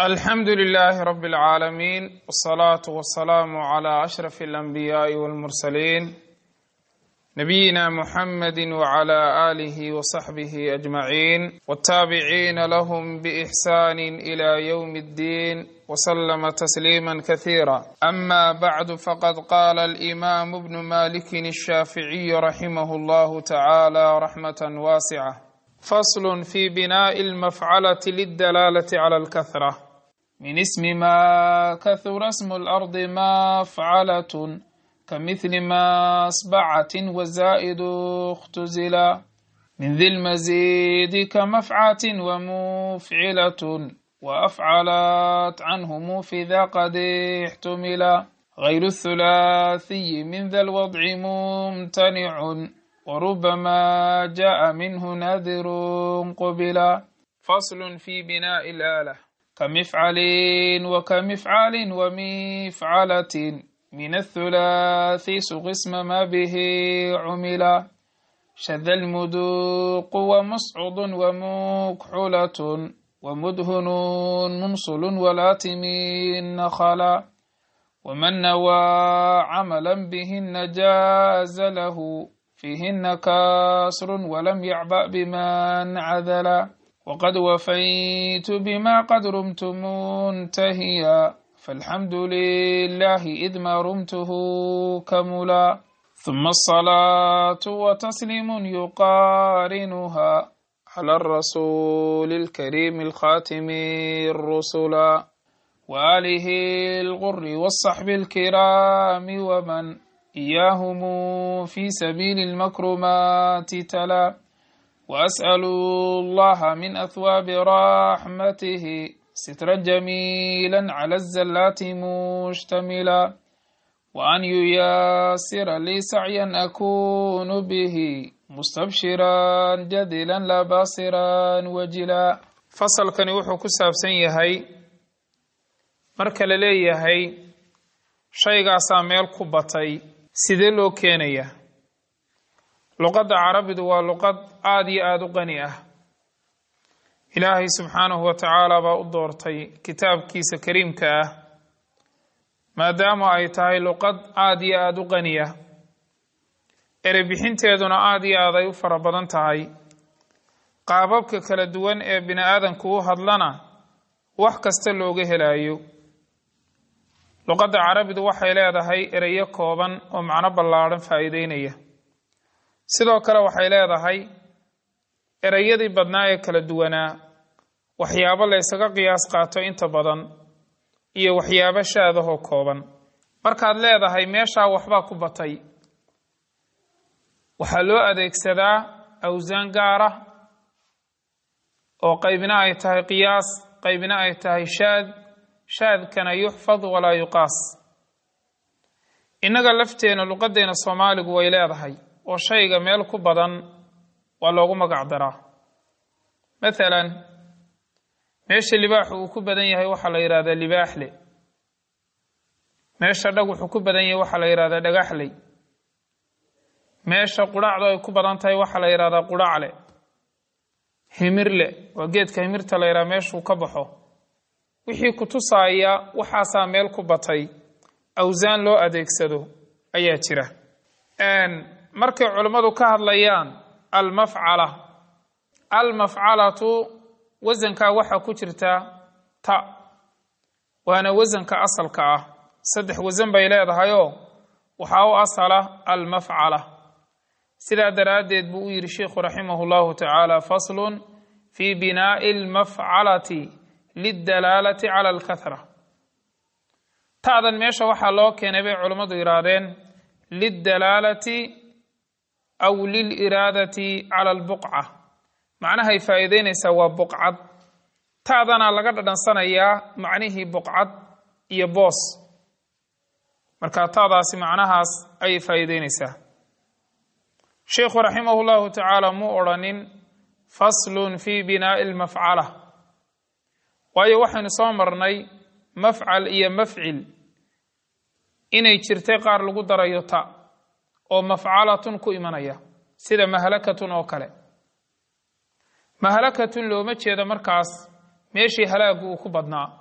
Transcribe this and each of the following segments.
alxamdu lilaahi rabi اlcaalamiin wاsalaatu wasalaamu cla ashraf اlanbiyaai wاlmursaliin nabiyina muxamadi wcla aalihi wasaxbihi ajmaciin wاtaabiciina lahm bإxsani ila ywm اddin wslama tasliima kasiira ama bacdu faqad qaala alimamu bnu maliki الshaaficiyu raximah اllahu tacala raxmat waasica fasl fi binaaءi اlmafcalati lidalaalati clى اlkahra min ismi ma kahura smu اlardi mafcalat kamithli ma asbacatin wazaa'idu اktuzila min di lmazidi kamafcatin wamufcilatun waafcalat canhumu fi da qad ixtumila غayru الthulaathiyi min da lwadci mumtanicun وربما جاء منه نذر قبلا فصل في بناء الآلة كمفعل وكمفعال ومفعلة من الثلاث سق اسم ما به عملا شذ المدوق ومصعد ومكحلة ومدهن منصل ولاتم نخلا ومن نوى عملا بهن جاز له فيهن كاسر ولم يعبأ بمن عذلا وقد وفيت بما قد رمت منتهيا فالحمد لله إذ ما رمته كملا ثم الصلاة وتسليم يقارنها على الرسول الكريم الخاتم الرسلا وآله الغر والصحب الكرام ومن إياهم في سبيل المكرمات تلا وأسأل الله من أثواب رحمته سترا جميلا على الزلات مشتملا وأن ييسر لي سعيا أكون به مستبشرا جدلا لا باصرا وجلا فصل كان يوحو كساب سنيهي مركل ليهي shaygaasaa meel ku batay sidee loo keenaya luqadda carabidu waa luqad aada iyo aada u qani ah ilaahay subxaanahu wa tacaala baa u doortay kitaabkiisa kariimka ah maadaama ay tahay luqad aada iyo aada u qani ah erebixinteeduna aada iyo aad ay u fara badan tahay qaababka kala duwan ee bini aadanku u hadlana wax kasta looga helayo luqadda carabidu waxay leedahay ereyo kooban oo macno ballaadhan faa'iideynaya sidoo kale waxay leedahay ereyadii badnaa ee kala duwanaa waxyaabo la ysaga qiyaas qaato inta badan iyo waxyaabo shaadahoo kooban markaad leedahay meeshaa waxbaa ku batay waxaa loo adeegsadaa awsaan gaar ah oo qaybina ay tahay qiyaas qaybina ay tahay shaad shaadkana yuxfad walaa yuqaas innaga lafteena luqaddeena soomaaligu way leedahay oo shayga meel ku badan waa loogu magac daraa mathalan meesha libaaxu uu ku badan yahay waxaa la yidhahdaa libaaxle meesha dhag wuxuu ku badan yahay waxaa la yidhahdaa dhagaxley meesha qudhacdu ay ku badan tahay waxaa la yidhahdaa qudhacle himirle waa geedka himirta la yidhaha meeshuu ka baxo wixii ku tusaaya waxaasaa meel ku batay awsaan loo adeegsado ayaa jira markay culammadu ka hadlayaan almafcala almafcalatu wasankaa waxaa ku jirta ta waana wasanka asalka ah saddex wasan bay leedahayoo waxaa u asala almafcala sidaa daraaddeed buu u yidhi sheikhu raximahu llahu tacaala faslun fii binaa'i almafcalati lidalaalati cala alkahra ta'dan meesha waxaa loo keenay bay culammadu yidhaahdeen lidalaalati aw liliraadati cala albuqca macnahay faa'iideynaysaa waa buqcad ta'dana laga dhadhansanayaa macnihii buqcad iyo boos marka ta'daasi macnahaas ayay faa'iideynaysaa sheikhu raximahu llahu tacaala muu odrhanin faslun fi binaa'i almafcala waayo waxaynu soo marnay mafcal iyo mafcil inay jirtay qaar lagu darayo ta oo mafcalatun ku imanaya sida mahalakatun oo kale mahalakatun looma jeedo markaas meeshii halaagu uu ku badnaa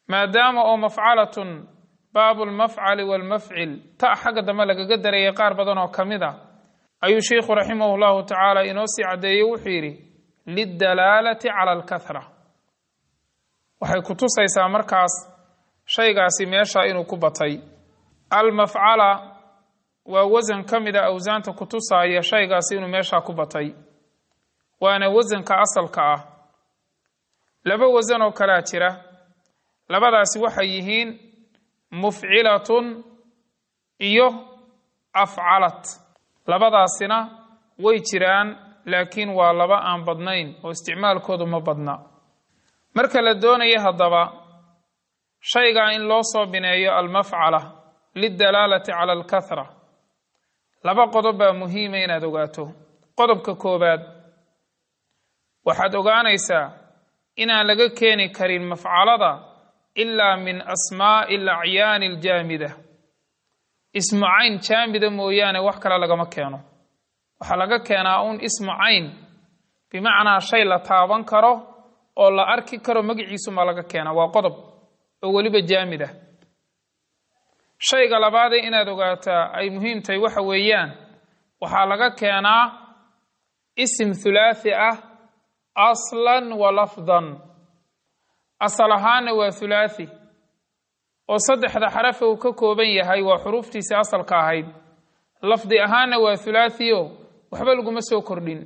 maadaama oo mafcalatun baabu lmafcali waalmafcil ta xagga dambe lagaga darayay qaar badan oo ka mid a ayuu sheikhu raximah llahu tacaala inoo sii caddeeyey wuxuu yidhi lidalaalati cala alkahra waxay ku tusaysaa markaas shaygaasi meesha inuu ku batay almafcala waa wasan ka mid a awsaanta ku tusaaya shaygaasi inuu meesha ku batay waana wasanka asalka ah laba wasan oo kalea jira labadaasi waxay yihiin mufcilatun iyo afcalat labadaasina way jiraan laakiin waa laba aan badnayn oo isticmaalkoodu ma badna marka la doonayo haddaba shaygaa in loo soo bineeyo almafcala lidalaalati cala alkahra laba qodob baa muhiima inaad ogaato qodobka koowaad waxaad ogaanaysaa inaan laga keeni karin mafcalada ilaa min asmaa'i alacyaani aljaamida ismu cayn jaamida mooyaane wax kale lagama keeno waxaa laga keenaa uun ismu cayn bimacnaa shay la taaban karo oo la arki karo magiciisumaa laga keenaa waa qodob oo weliba jaamid ah shayga labaadee inaad ogaataa ay muhiim tahay waxa weeyaan waxaa laga keenaa isim hulaathi ah aslan wa lafdan asal ahaana waa hulaathi oo saddexda xarafe uu ka kooban yahay waa xuruuftiisii asalka ahayd lafdi ahaana waa hulaathio waxba laguma soo kordhin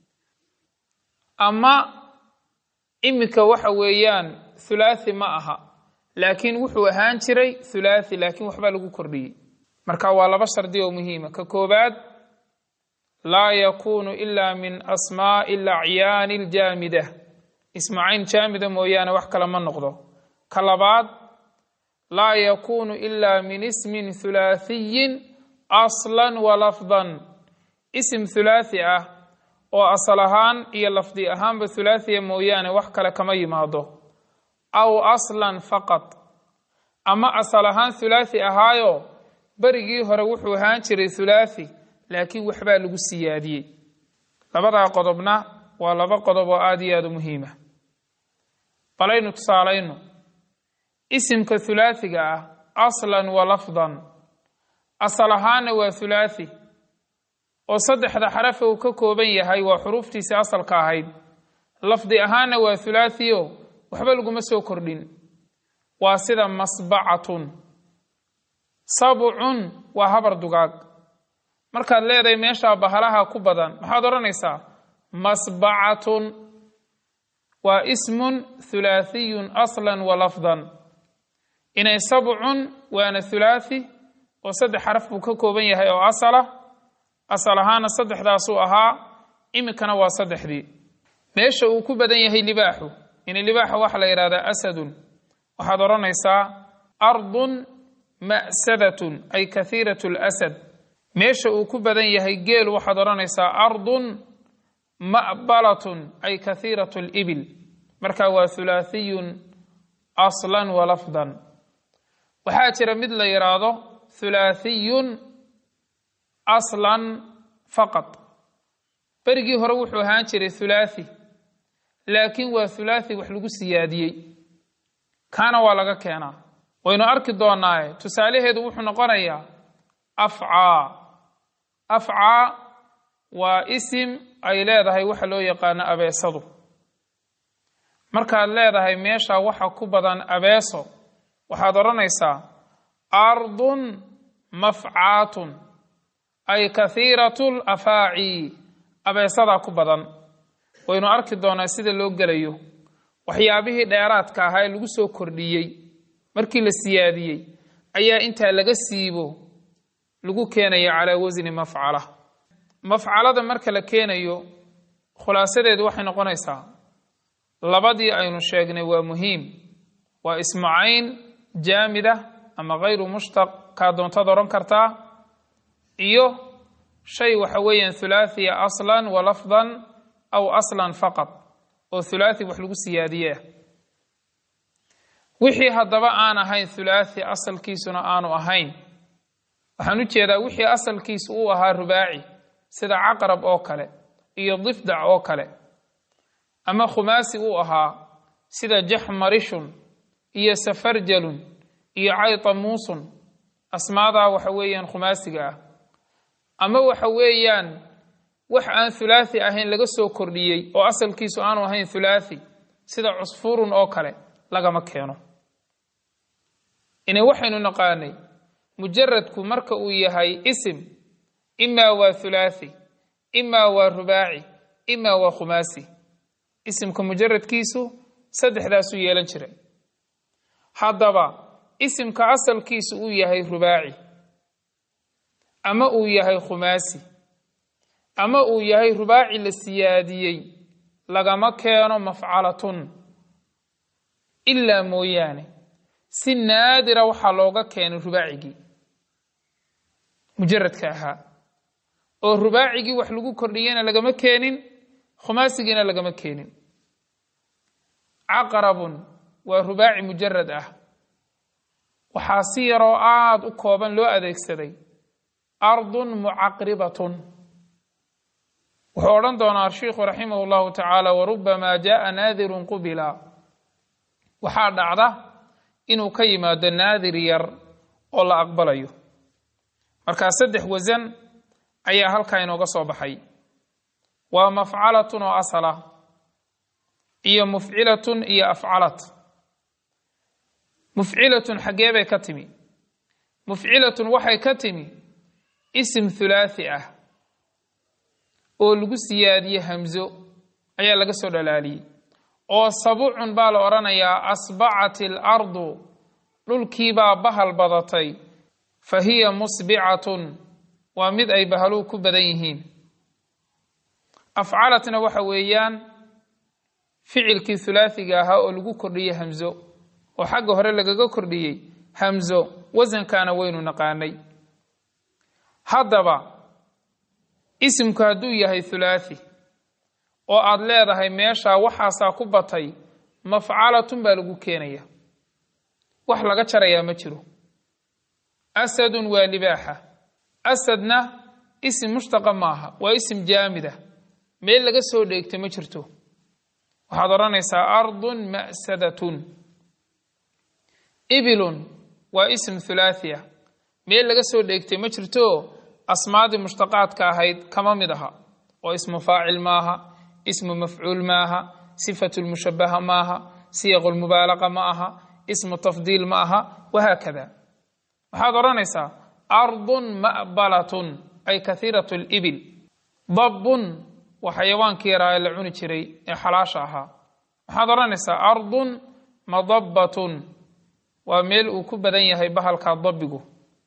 ama iminka waxa weeyaan hulaathi ma aha laakiin wuxuu ahaan jiray hulaathi laakiin waxbaa lagu kordhiyey marka waa laba shardi oo muhiima ka koobaad laa yakuunu ila min asmaa'i alacyaani aljaamida ismu cayn jaamida mooyaane wax kale ma noqdo ka labaad laa yakuunu ila min ismin hulaathiyin aslan wa lafdan isim hulaathi ah oo asal ahaan iyo lafdi ahaanba hulaathiya mooyaane wax kale kama yimaado aw aslan faqad ama asal ahaan hulaathi ahaayo berigii hore wuxuu ahaan jiray hulaathi laakiin waxbaa lagu siyaadiyey labadaa qodobna waa laba qodob oo aada iyo aada u muhiima balaynu tusaalayno isimka hulaathiga ah aslan wa lafdan asal ahaana waa hulaathi oo saddexda xarafe uu ka kooban yahay waa xuruuftiisii asalka ahayd lafdi ahaana waa hulaathio waxba laguma soo kordhin waa sida masbacatun sabcun waa habar dugaag markaad leedahay meeshaa bahalaha ku badan maxaad odhanaysaa masbacatun waa ismun hulaathiyun aslan wa lafdan inay sabcun waana hulaathi oo saddex xaraf buu ka kooban yahay oo asala asal ahaana saddexdaasuu ahaa iminkana waa saddexdii meesha uu ku badan yahay libaaxu in libaaxa waxaa la yidhahdaa asadun waxaad odhanaysaa ardun ma'sadatun ay kathiirat lasad meesha uu ku badan yahay geel waxaad odhanaysaa ardun ma'balatun ay kathiirat libil marka waa hulaathiyun aslan wa lafdan waxaa jira mid la yidhaahdo hulaathiyun aslan faqad berigii hore wuxuu ahaan jiray hulaathi laakiin waa hulaathi wax lagu siyaadiyey kaana waa laga keenaa waynu arki doonaaye tusaalaheedu wuxuu noqonayaa afcaa afcaa waa isim ay leedahay waxa loo yaqaano abeesadu markaad leedahay meesha waxa ku badan abeeso waxaad odhanaysaa ardun mafcaatun ay kathiiratu lafaaci abeesadaa ku badan waynu arki doonaa sida loo gelayo waxyaabihii dheeraadka ahaa ee lagu soo kordhiyey markii la siyaadiyey ayaa intaa laga siibo lagu keenaya calaa wasni mafcala mafcalada marka la keenayo khulaasadeedu waxay noqonaysaa labadii aynu sheegnay waa muhiim waa ismu cayn jaamida ama hayru mushtaq kaa doontaad odhan kartaa iyo shay waxa weeyaan hulaahiya aslan wa lafdan aw aslan faqad oo hulaathi wax lagu siyaadiye ah wixii haddaba aan ahayn hulaathi asalkiisuna aanu ahayn waxaan u jeedaa wixii asalkiisu uu ahaa rubaaci sida caqrab oo kale iyo difdac oo kale ama khumaasi uu ahaa sida jaxmarishun iyo safarjalun iyo caytamuusun asmaadaa waxa weeyaan khumaasiga ah ama waxa weeyaan wax aan hulaathi ahayn laga soo kordhiyey oo asalkiisu aanu ahayn hulaathi sida cusfuurun oo kale lagama keeno ina waxaynu naqaanay mujaradku marka uu yahay isim imaa waa hulaathi imaa waa rubaaci imaa waa khumaasi isimka mujaradkiisu saddexdaasuu yeelan jiray haddaba isimka asalkiisu uu yahay rubaaci ama uu yahay khumaasi ama uu yahay rubaaci la siyaadiyey lagama keeno mafcalatun ilaa mooyaane si naadira waxaa looga keenay rubaacigii mujaradka ahaa oo rubaacigii wax lagu kordhiyena lagama keenin khumaasigiina lagama keenin caqrabun waa rubaaci mujarad ah waxaa si yaroo aada u kooban loo adeegsaday ardun mucaqribatun wuxuu odhan doonaa shiikhu raximah اllahu tacaala warubamaa jaءa naadirun qubila waxaa dhacda inuu ka yimaado naadir yar oo la aqbalayo markaa saddex wasan ayaa halkaa inooga soo baxay waa mafcalatun oo asala iyo mufcilatun iyo afcalat mufcilatun xaggee bay ka timi mufcilatun waxay ka timi isim hulaathi ah oo lagu siyaadiye hamzo ayaa laga soo dhalaaliyey oo sabucun baa la odhanayaa asbacat alardu dhulkiibaa bahal badatay fa hiya musbicatun waa mid ay bahaluu ku badan yihiin afcalatna waxa weeyaan ficilkii hulaathiga ahaa oo lagu kordhiyey hamzo oo xagga hore lagaga kordhiyey hamzo wasankaana waynu naqaanay haddaba isimku hadduu yahay hulaathi oo aada leedahay meeshaa waxaasaa ku batay mafcalatun baa lagu keenaya wax laga jarayaa ma jiro asadun waa libaaxa asadna isim mushtaqa maaha waa isim jaamida meel laga soo dheegta ma jirto waxaad odhanaysaa ardun ma'sadatun ibilun waa isim hulaathia meel laga soo dheegtay ma jirto asmaadii mushtaqaadka ahayd kama mid aha oo ismu faacil maaha ismu mafcuul maaha sifatu lmushabaha maaha siyaqu lmubaalaqa ma aha ismu tafdiil ma aha wahaakada waxaad odhanaysaa ardun ma'balatun ay kahiirat libil dabbun waa xayawaankii yaraa ee la cuni jiray ee xalaasha ahaa waxaad odhanaysaa ardun madabbatun waa meel uu ku badan yahay bahalkaa dabbigu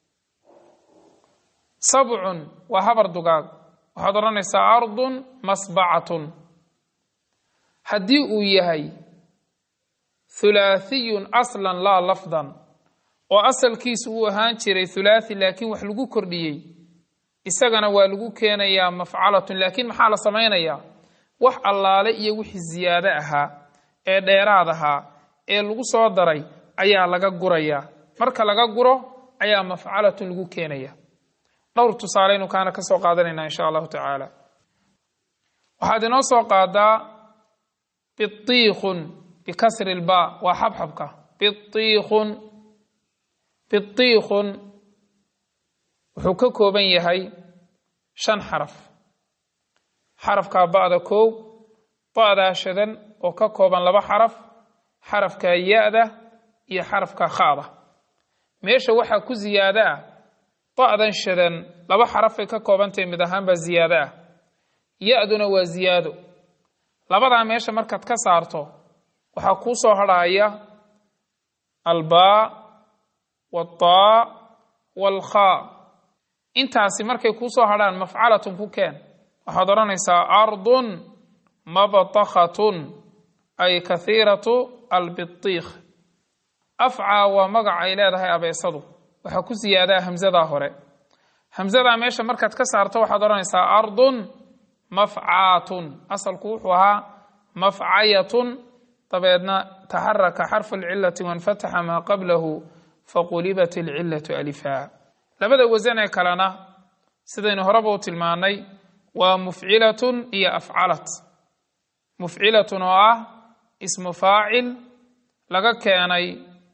sabcun waa habar dugaag waxaad odhanaysaa ardun masbacatun haddii uu yahay hulaathiyun aslan laa lafdan oo asalkiisu uu ahaan jiray hulaathi laakiin wax lagu kordhiyey isagana waa lagu keenayaa mafcalatun laakiin maxaa la samaynayaa wax allaale iyo wixii ziyaado ahaa ee dheeraad ahaa ee lagu soo daray ayaa laga gurayaa marka laga guro ayaa mafcalatun lagu keenaya dhowr tusaaleynu kaana ka soo qaadanaynaa insha allahu tacaala waxaad inoo soo qaadaa biiikhun bikasri lba waa xabxabka biiikhun biiikhun wuxuu ka kooban yahay shan xaraf xarafkaa ba'da kow ba'daa shadan oo ka kooban laba xaraf xarafkaa ya-da iyo xarafka khada meesha waxaa ku ziyaado ah da'dan shadan laba xarafay ka koobantahay mid ahaanbaa ziyaado ah ya-duna waa ziyaado labadaa meesha markaad ka saarto waxaa kuu soo hadhaaya albaa waltaa walkhaa intaasi markay kuu soo hadhaan mafcalatun ku keen waxaad odhanaysaa ardun mabtakhatun ay kahiiratu albitiikh afcaa waa magac ay leedahay abeesadu waxaa ku siyaadaa hamsadaa hore hamsadaa meesha markaad ka saarto waxaad odhanaysaa ardun mafcaatun asalku wuxuu ahaa mafcayatun dabeedna taxaraka xarfu lcilati wanfataxa maa qablahu faqulibat alcilatu alifaa labada wasan ee kalena sidaynu horeba u tilmaanay waa mufcilatun iyo afcalat mufcilatun oo ah ismu faacil laga keenay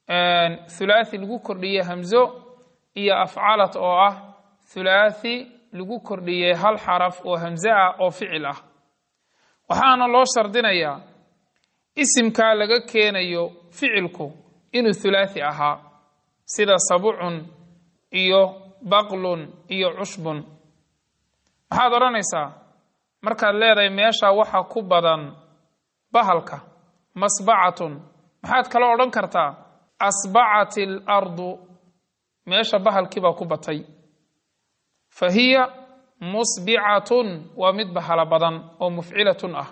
thulaathi lagu kordhiyey hamzo iyo afcalat oo ah thulaathi lagu kordhiyey hal xaraf oo hamze ah oo ficil ah waxaana loo shardinayaa isimkaa laga keenayo ficilku inuu thulaathi ahaa sida sabucun iyo baqlun iyo cushbun maxaad odhanaysaa markaad leedahay meesha waxa ku badan bahalka masbacatun maxaad kaloo odhan kartaa asbacat alardu meesha bahalkiibaa ku batay fa hiya musbicatun waa mid bahala badan oo mufcilatun ah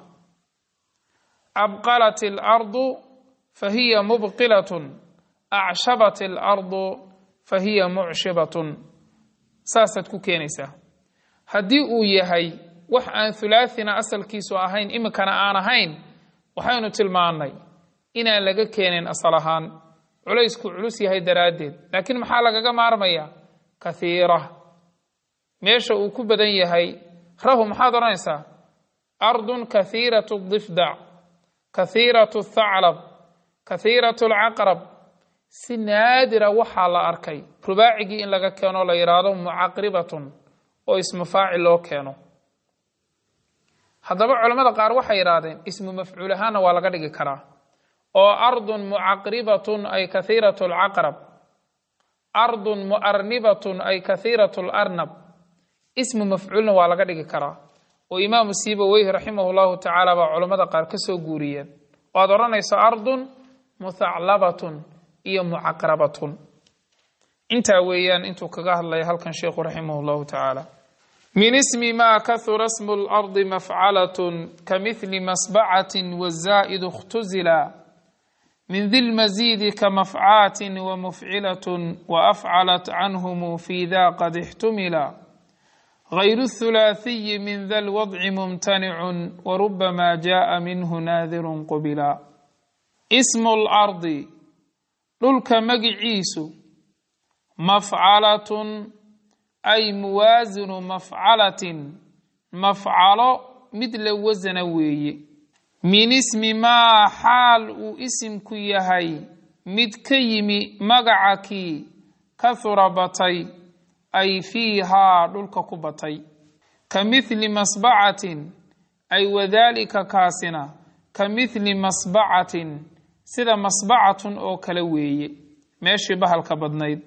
abqalat alardu fa hiya mubqilatun acshabat alardu fa hiya mucshibatun saasaad ku keenaysaa haddii uu yahay wax aan hulaathina asalkiisu ahayn iminkana aan ahayn waxaynu tilmaannay inaan laga keenin asal ahaan culaysku culus yahay daraaddeed laakiin maxaa lagaga maarmayaa kathiira meesha uu ku badan yahay rahu maxaad odhanaysaa ardun kathiiratu difdac kathiiratu thaclab kathiiratu alcaqrab si naadira waxaa la arkay rubaacigii in laga keeno la yidhaahdo mucaqribatun oo ismu faacil loo keeno haddaba culamada qaar waxay yidhaahdeen ismu mafcuul ahaanna waa laga dhigi karaa oo ardun mucaqribatun ay kathiiratu alcaqrab ardun muarnibatun ay kathiiratu alarnab ismu mafcuulna waa laga dhigi karaa oo imaamu siibaweyhi raximah llahu tacaala baa culammada qaar ka soo guuriyeen oo aad odhanayso ardun muthaclabatun iyo mucaqrabatun intaa weeyaan intuu kaga hadlaya halkan sheikhu raximah llahu tacaala min ismi ma kahura smu lardi mafcalatun kamithli masbacatin wazaa'idu اktuzila min di lmasiidi kamafcaatin wamufcilatun waafcalat canhum fi da qad ixtumila غayr الثulaathiyi min da lwadci mumtanicu warubama jaءa minhu naadiru qubila smu اlardi dhulka magiciisu mafcalatun ay muwaasinu mafcalatin mafcalo mid la wasana weeye min ismi maa xaal uu isimku yahay mid ka yimi magaca kii kahura batay ay fiihaa dhulka ku batay ka mithli masbacatin ay wadaalika kaasina ka mithli masbacatin sida masbacatun oo kale weeye meeshii bahalka badnayd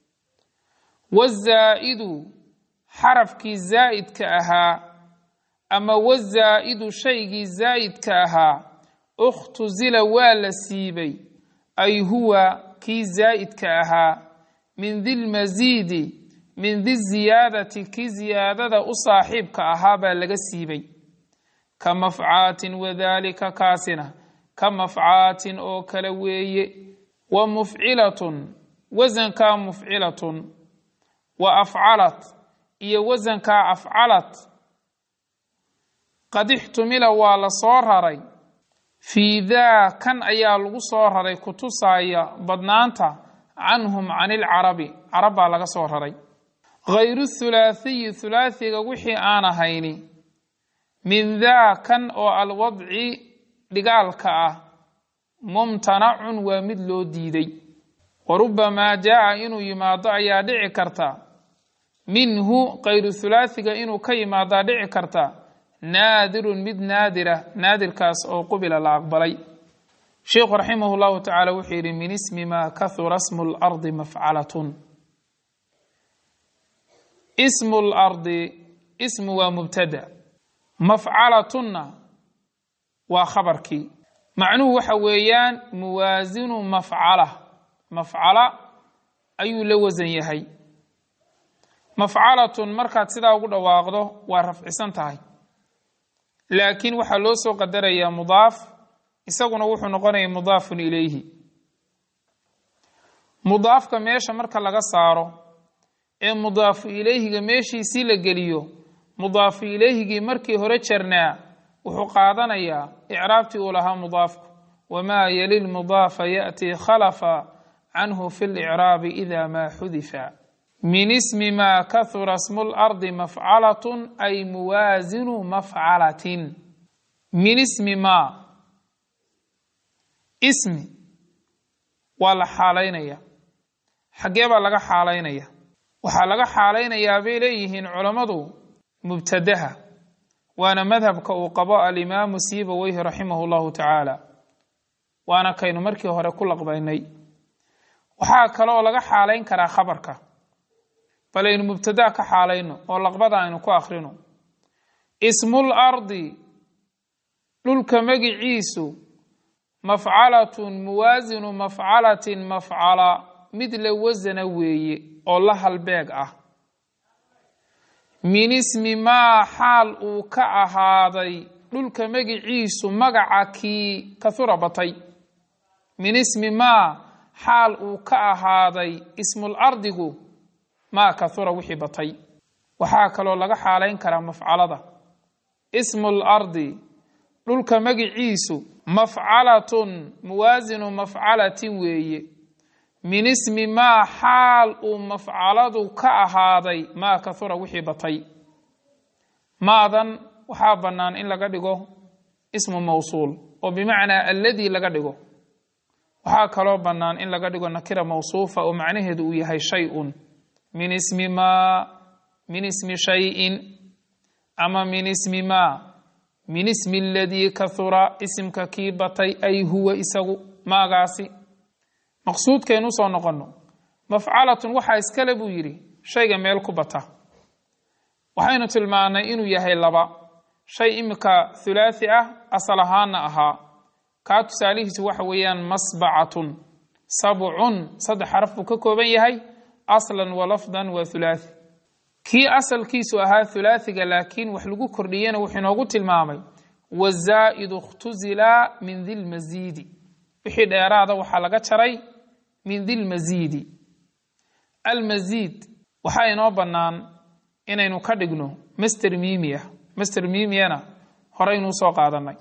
wazaa'idu xarafkii zaa'idka ahaa ama wazaa'idu shaygii zaa'idka ahaa ukhtuzila waa la siibay ay huwa kii zaa'idka ahaa min dilmasiidi min di ziyaadati kii ziyaadada u saaxiibka ahaa baa laga siibay ka mafcaatin wadaalika kaasina ka mafcaatin oo kale weeye wa mufcilatun wasankaa mufcilatun wa afcalat iyo wasankaa afcalat qad ixtumila waa la soo raray fii daa kan ayaa lagu soo raray kutusaaya badnaanta canhum can ilcarabi carab baa laga soo raray hayru thulaathiyi thulaathiga wixii aan ahayni min daa kan oo alwadci dhigaalka ah mumtanacun waa mid loo diiday wa rubbamaa jaa'a inuu yimaado ayaa dhici karta minhu kayru thulaathiga inuu ka yimaadaa dhici karta naadirun mid naadira naadirkaas oo qubila la aqbalay sheikhu raximah llahu tacaala wuxuu yidhi min ismi maa kahura smu lardi mafcalatun ismu lardi ismu waa mubtada mafcalatunna waa khabarkii macnuhu waxa weeyaan muwaasinu mafcala mafcala ayuu la wasan yahay mafcalatun markaad sidaa ugu dhawaaqdo waa rafcisan tahay laakiin waxaa loo soo qadarayaa mudaaf isaguna wuxuu noqonaya mudaafun ilayhi mudaafka meesha marka laga saaro ee mudaafu ilayhiga meeshiisii la geliyo mudaafu ilayhigii markii hore jarnaa wuxuu qaadanayaa icraabtii uu lahaa mudaafku wamaa yali lmudaafa yaأtii khalafa canhu fi licraabi ida maa xudifa min ismi maa kahura smu lardi mafcalatun ay muwaasinu mafcalatin min ismi maa ismi waa la xaalaynaya xaggee baa laga xaalaynaya waxaa laga xaalaynayaa bay leeyihiin culammadu mubtadaha waana madhabka uu qabo alimaamu siibaweyhi raximahu llahu tacaala waana kaynu markii hore ku laqbaynay waxaa kale oo laga xaalayn karaa khabarka bal aynu mubtadaa ka xaalayno oo laqbada aynu ku akhrino ismul ardi dhulka magiciisu mafcalatun muwaasinu mafcalatin mafcala mid la wasana weeye oo la halbeeg ah min ismi maa xaal uu ka ahaaday dhulka magiciisu magaca kii kahura batay min ismi maa xaal uu ka ahaaday ismul ardigu maa kahura wixii batay waxaa kaloo laga xaalayn karaa mafcalada ismul ardi dhulka magiciisu mafcalatun muwaasinu mafcalatin weeye min ismi maa xaal uu mafcaladu ka ahaaday maa kahura wixii batay maadan waxaa bannaan in laga dhigo ismu mawsuul oo bimacnaa alladii laga dhigo waxaa kaloo bannaan in laga dhigo nakira mawsuufa oo macnaheedu uu yahay shay-un min ismi maa min ismi shayin ama min ismi maa min ismi aladii kahura isimka kii batay ay huwa isagu maagaasi maqsuudkaynu usoo noqonno mafcalatun waxaa iskale buu yidhi shayga meel ku bata waxaynu tilmaannay inuu yahay laba shay imika thulaathi ah asal ahaanna ahaa kaa tusaalihiisu waxa weeyaan masbacatun sabcun saddex xaraf buu ka kooban yahay aslan wa lafdan waa thulaathi kii asalkiisu ahaa thulaathiga laakiin wax lagu kordhiyena wuxuu inoogu tilmaamay wazaa'idu ikhtuzila min dilmasiidi wixii dheeraada waxaa laga jaray min dilmasiidi almasiid waxaa inoo bannaan inaynu ka dhigno master mimiya master mimiyana horeynuu soo qaadanay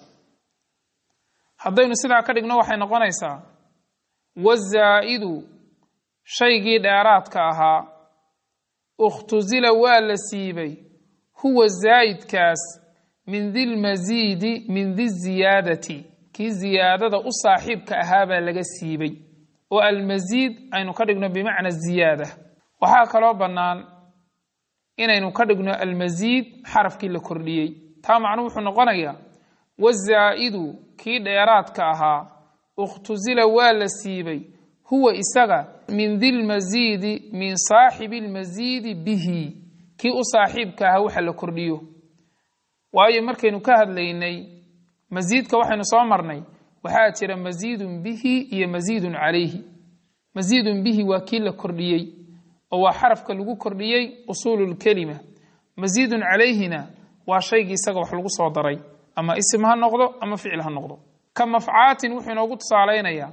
haddaynu sidaa ka dhigno waxay noqonaysaa wazaa'idu shaygii dheeraadka ahaa ikhtuzila waa la siibay huwa zaa'idkaas min dilmasiidi min diziyaadati kii ziyaadada u saaxiibka ahaabaa laga siibay oo almasiid aynu ka dhigno bimacna ziyaada waxaa kaloo bannaan inaynu ka dhigno almasiid xarafkii la kordhiyey taa macnuu wuxuu noqonayaa wazaa'idu kii dheeraadka ahaa ikhtuzila waa la siibay huwa isaga min dilmasiidi min saaxibi lmasiidi bihi kii u saaxiibka ahaa waxa la kordhiyo waayo markaynu ka hadlaynay masiidka waxaynu soo marnay waxaa jira masiidun bihi iyo masiidun calayhi masiidun bihi waa kii la kordhiyey oo waa xarafka lagu kordhiyey usuululkelima masiidun calayhina waa shaygii isaga wax lagu soo daray ama isim ha noqdo ama ficil ha noqdo ka mafcaatin wuxuu inoogu tusaalaynayaa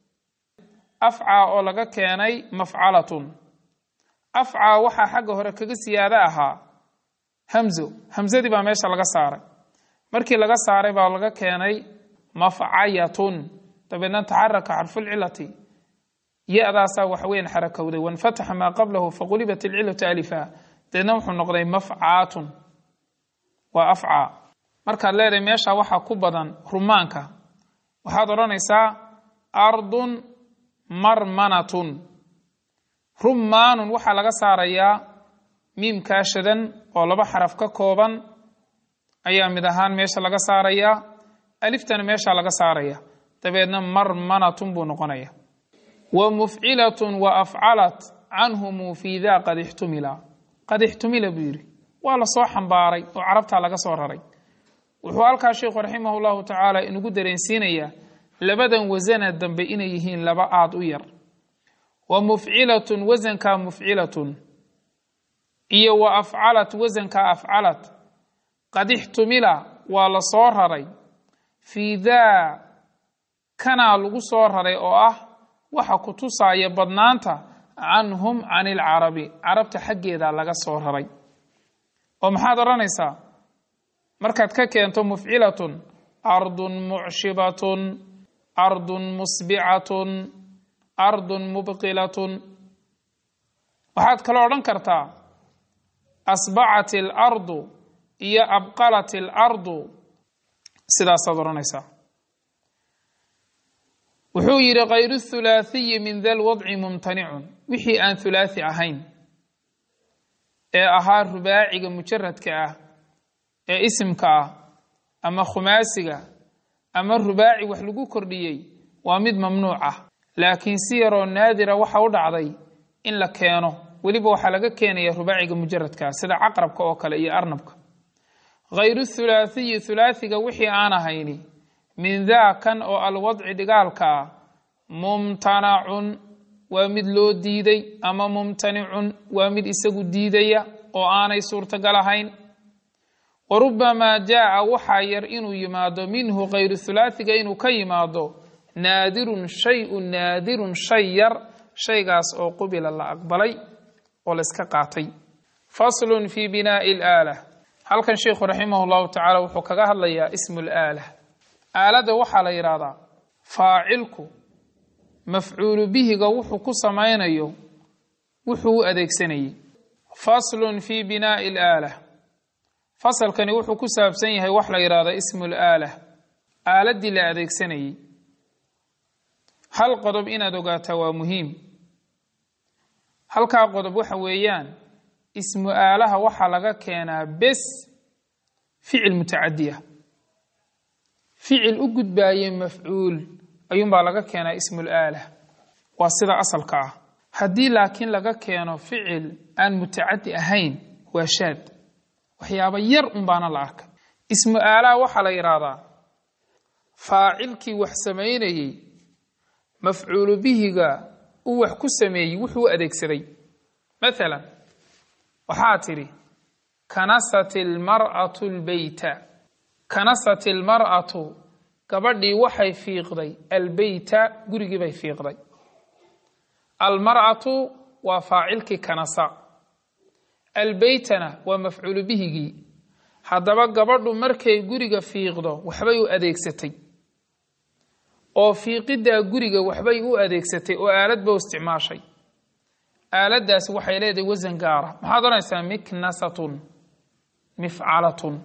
afcaa oo laga keenay mafcalatun afcaa waxaa xagga hore kaga siyaado ahaa hamzo hamsadii baa meesha laga saaray markii laga saaray baa laga keenay mafcayatun dabeedna taxaraka xarfulcilati ya-daasaa waxa weyan xarakowday wanfataxa maa qablahu faqulibat ilcilatu alifa dabeedna wuxuu noqday mafcaatun waa afcaa markaad leedahay meesha waxaa ku badan rumaanka waxaad odhanaysaa ardun marmanatun rumaanun waxaa laga saarayaa miimkaa shadan oo laba xaraf ka kooban ayaa mid ahaan meesha laga saarayaa aliftana meesha laga saaraya dabeedna marmanatun buu noqonaya wa mufcilatun wa afcalat canhumu fii daa qad ixtumila qad ixtumila buu yidhi waa la soo xambaaray oo carabtaa laga soo raray wuxuu halkaa sheikhu raximah llahu tacaala inugu dareensiinayaa labadan wasana dambe inay yihiin laba aad u yar wa mufcilatun wasankaa mufcilatun iyo wa afcalat wasankaa afcalat qad ixtumila waa la soo raray fii daa kanaa lagu soo raray oo ah waxa ku tusaaya badnaanta canhum can ilcarabi carabta xaggeeda laga soo raray oo maxaad odhanaysaa markaad ka keento mufcilatun ardun mucshibatun ardun musbicatun ardun mubqilatun waxaad kaloo odhan kartaa asbacat alardu iyo abqalat alardu sidaasaad odhanaysaa wuxuu yidhi kayru thulaathiyi min da lwadci mumtanicun wixii aan thulaathi ahayn ee ahaa rubaaciga mujaradka ah ee isimka ah ama khumaasiga ama rubaaci wax lagu kordhiyey waa mid mamnuuc ah laakiin si yaroo naadira waxa u dhacday in la keeno weliba waxaa laga keenaya rubaaciga mujaradka sida caqrabka oo kale iyo arnabka hayru thulaathiyi thulaathiga wixii aan ahayni min daa kan oo alwadci dhigaalka ah mumtanacun waa mid loo diiday ama mumtanicun waa mid isagu diidaya oo aanay suurtagal ahayn wa rubamaa jaa'a waxaa yar inuu yimaado minhu kayru thulaathiga inuu ka yimaado naadirun shay-un naadirun shay yar shaygaas oo qubila la aqbalay oo la iska qaatay faslun fi binaa'i alaala halkan sheikhu raximah llahu tacaala wuxuu kaga hadlayaa ismu laala aaladda waxaa la yidhaahdaa faacilku mafcuulu bihiga wuxuu ku samaynayo wuxuu u adeegsanayey faslun fi binaa'i alaala fasalkani wuxuu ku saabsan yahay wax la yidhahdo ismu laala aaladdii la adeegsanayey hal qodob inaad ogaataa waa muhiim halkaa qodob waxa weeyaan ismu aalaha waxaa laga keenaa bes ficil mutacadiya ficil u gudbaaye mafcuul ayuunbaa laga keenaa ismul aala waa sida asalka ah haddii laakiin laga keeno ficil aan mutacadi ahayn waa shaad waxyaaba yar unbaana la arkay ismu aalaha waxaa la yidhaahdaa faacilkii wax samaynayey mafcuulu bihiga uu wax ku sameeyey wuxuu u adeegsaday maalan waxaa tidhi kanasat ilmar'atu lbeyta kanasat ilmar'atu gabadhii waxay fiiqday albeyta gurigii bay fiiqday almar'atu waa faacilkii kanasa albeytana waa mafcuulu bihigii haddaba gabadhu markay guriga fiiqdo waxbay u adeegsatay oo fiiqiddaa guriga waxbay u adeegsatay oo aalad ba u isticmaashay aaladdaasi waxay leedahay wasan gaara maxaad odhanaysaa miknasatun mifcalatun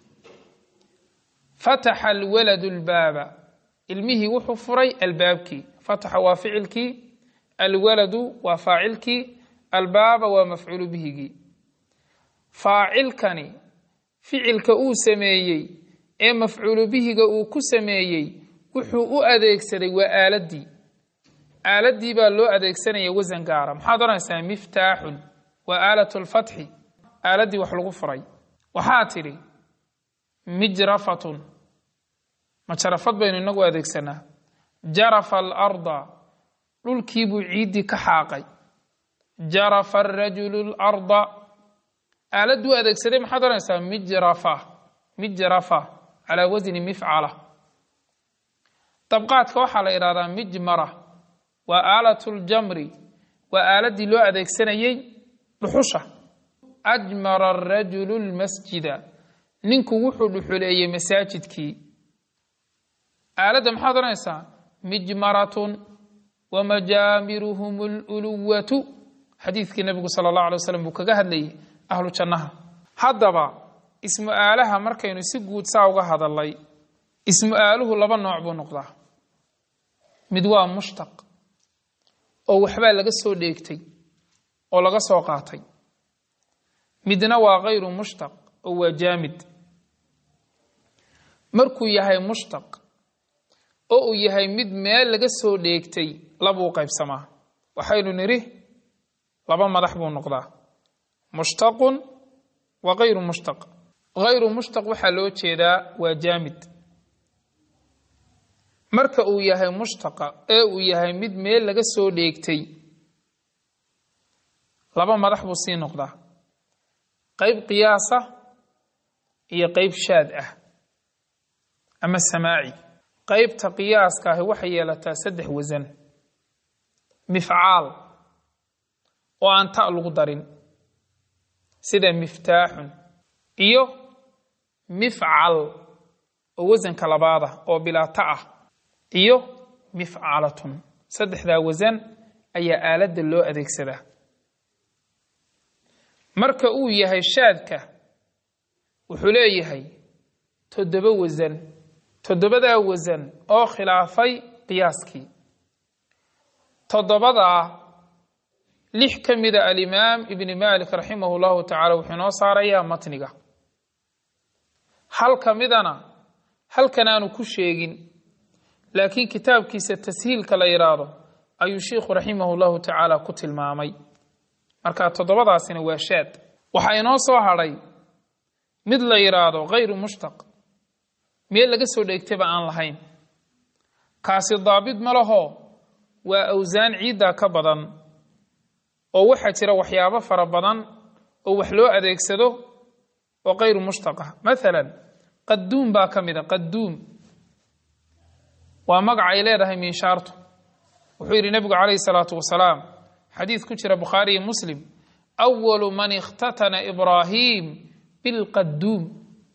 fataxa alwaladu albaaba ilmihii wuxuu furay albaabkii fataxa waa ficilkii alwaladu waa faacilkii albaaba waa mafcuulu bihigii faacilkani ficilka uu sameeyey ee mafcuulu bihiga uu ku sameeyey wuxuu u adeegsaday waa aaladdii aaladdii baa loo adeegsanaya wasan gaara maxaad odhanaysaa miftaaxun waa aalatu lfatxi aaladdii wax lagu furay waxaa tidhi mijrafatun majarafad baynu inagu adeegsanaa jarafa alarda dhulkiibuu ciiddii ka xaaqay jarafa arajulu larda aaladduu adeegsaday maxaad odhanaysaa mijrafa mijrafa calaa wasni mifcala dabqaadka waxaa la idhahdaa mijmara waa aalatu ljamri waa aaladdii loo adeegsanayey dhuxusha ajmara arajulu lmasjida ninku wuxuu dhuxuleeyey masaajidkii aaladda maxaad odhanaysaa mijmaratun wamajaamiruhum luluwatu xadiidkii nabigu sala allahu alay waslam buu kaga hadlayay ahlu jannaha haddaba ismu aalaha markaynu si guud saa uga hadalnay ismu aaluhu laba nooc buu noqdaa mid waa mushtaq oo waxbaa laga soo dheegtay oo laga soo qaatay midna waa kayru mushtaq oo waa jaamid markuu yahay mushtaq oo uu yahay mid meel laga soo dheegtay labuu qaybsamaa waxaynu nidhi laba madax buu noqdaa mushtaqun wa kayru mushtaq kayru mushtaq waxaa loo jeedaa waa jaamid marka uu yahay mushtaqa ee uu yahay mid meel laga soo dheegtay laba madax buu sii noqdaa qayb qiyaasa iyo qayb shaad ah ama samaaci qaybta qiyaaska ahi waxay yeelataa saddex wasan mifcaal oo aan ta lagu darin sida miftaaxun iyo mifcal oo wasanka labaada oo bilaa ta ah iyo mifcalatun saddexdaa wasan ayaa aaladda loo adeegsadaa marka uu yahay shaadka wuxuu leeyahay toddoba wasan toddobadaa wasan oo khilaafay qiyaaskii toddobadaa lix ka mida alimaam ibni malik raximahu llahu tacala wuxuu inoo saarayaa matniga hal ka midana halkan aanu ku sheegin laakiin kitaabkiisa tashiilka la yidhaahdo ayuu sheikhu raximahu llahu tacaala ku tilmaamay marka toddobadaasina waa shaad waxaa inoo soo hadhay mid la yidhaahdo khayru mushtaq meel laga soo dheegtaba aan lahayn kaasi daabid ma laho waa awsaan ciiddaa ka badan oo waxaa jira waxyaabo fara badan oo wax loo adeegsado oo kayru mushtaqah maalan qaduum baa ka mid a qaduum waa magac ay leedahay minshaartu wuxuu yidhi nebigu calayhi salaatu wasalaam xadiid ku jira bukhaari iyo muslim awalu man ikhtatana ibraahim bilqaduum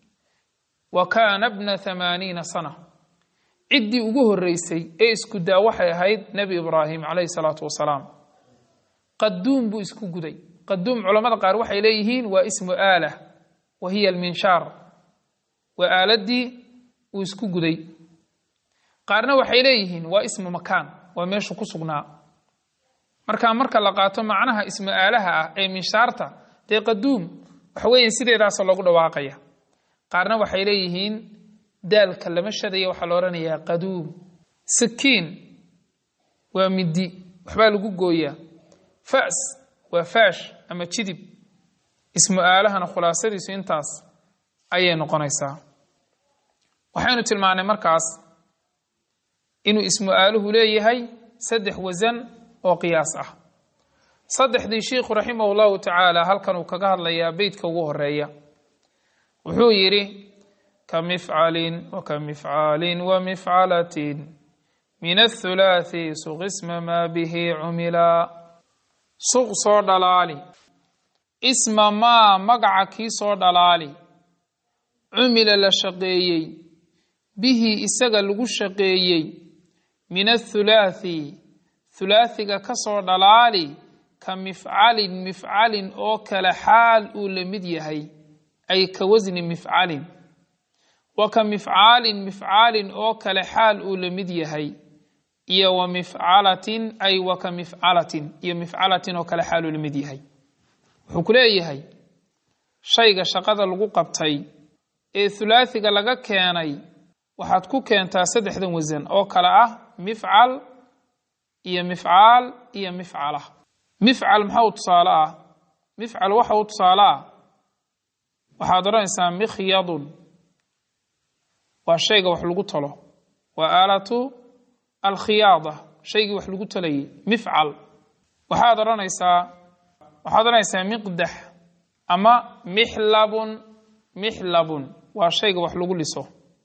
wa kaana bna hamaaniina sana ciddii ugu horreysay ee isku daa waxay ahayd nebi ibraahim calayhi salaatu wasalaam qaduum buu isku guday qaduum culammada qaar waxay leeyihiin waa ismu aalah wa hiya alminshaar waa aaladii uu isku guday qaarna waxay leeyihiin waa ismu makaan waa meeshu ku sugnaa marka marka la qaato macnaha ismu aalaha ah ee minshaarta dee qaduum waxa weeye sideedaasa loogu dhawaaqaya qaarna waxay leeyihiin daalka lama shadaya waxaa la odhanayaa qaduum sakiin waa midi waxbaa lagu gooyaa fas waa faash ama jidib ismu aalahana khulaasadiisu intaas ayay noqonaysaa waxaynu tilmaanay markaas inuu ismu aaluhu leeyahay saddex wasan oo qiyaas ah saddexdii sheikhu raximah llahu tacaala halkan uu kaga hadlayaa beytka ugu horeeya wuxuu yidhi ka mifcalin waka mifcaalin wa mifcalatin min athulaathi suqisma maa bihi cumila suq soo dhalaali isma maa magaca kii soo dhalaali cumila la shaqeeyey bihi isaga lagu shaqeeyey min athulaathi thulaathiga ka soo dhalaali ka mifcalin mifcalin oo kale xaal uu la mid yahay ay ka wasni mifcalin wa ka mifcaalin mifcaalin oo kale xaal uu la mid yahay iyo wa mifcalatin ay wa ka mifcalatin iyo mifcalatin oo kale xaal uu la mid yahay wuxuu ku leeyahay shayga shaqada lagu qabtay ee thulaathiga laga keenay waxaad ku keentaa saddexdan wasan oo kale ah mifcal iyo mifcaal iyo mifcala mifcal maxaa u tusaale ah mifcal waxa u tusaale ah waxaad odhanaysaa mikhyadun waa shayga wax lagu talo waa aalatu alkhiyaada shaygii wax lagu talayay mifcal waxaad odhanaysaa waxaad odhanaysaa miqdax ama mixlabun mixlabun waa shayga wax lagu liso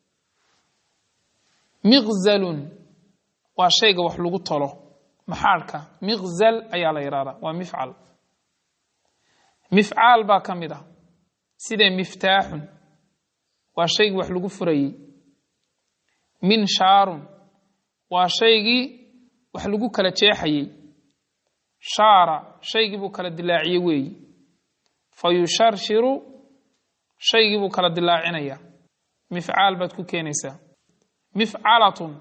miqzalun waa shayga wax lagu talo maxaadhka miqzal ayaa la yidhahdaa waa mifcal mifcaal baa ka mid ah sida miftaaxun waa shaygii wax lagu furayey minshaarun waa shaygii wax lagu kala jeexayey shaara shaygii buu kala dilaaciyey weeyi fa yusharshiru shaygii buu kala dilaacinaya mifcaal baad ku keenaysaa mifcalatun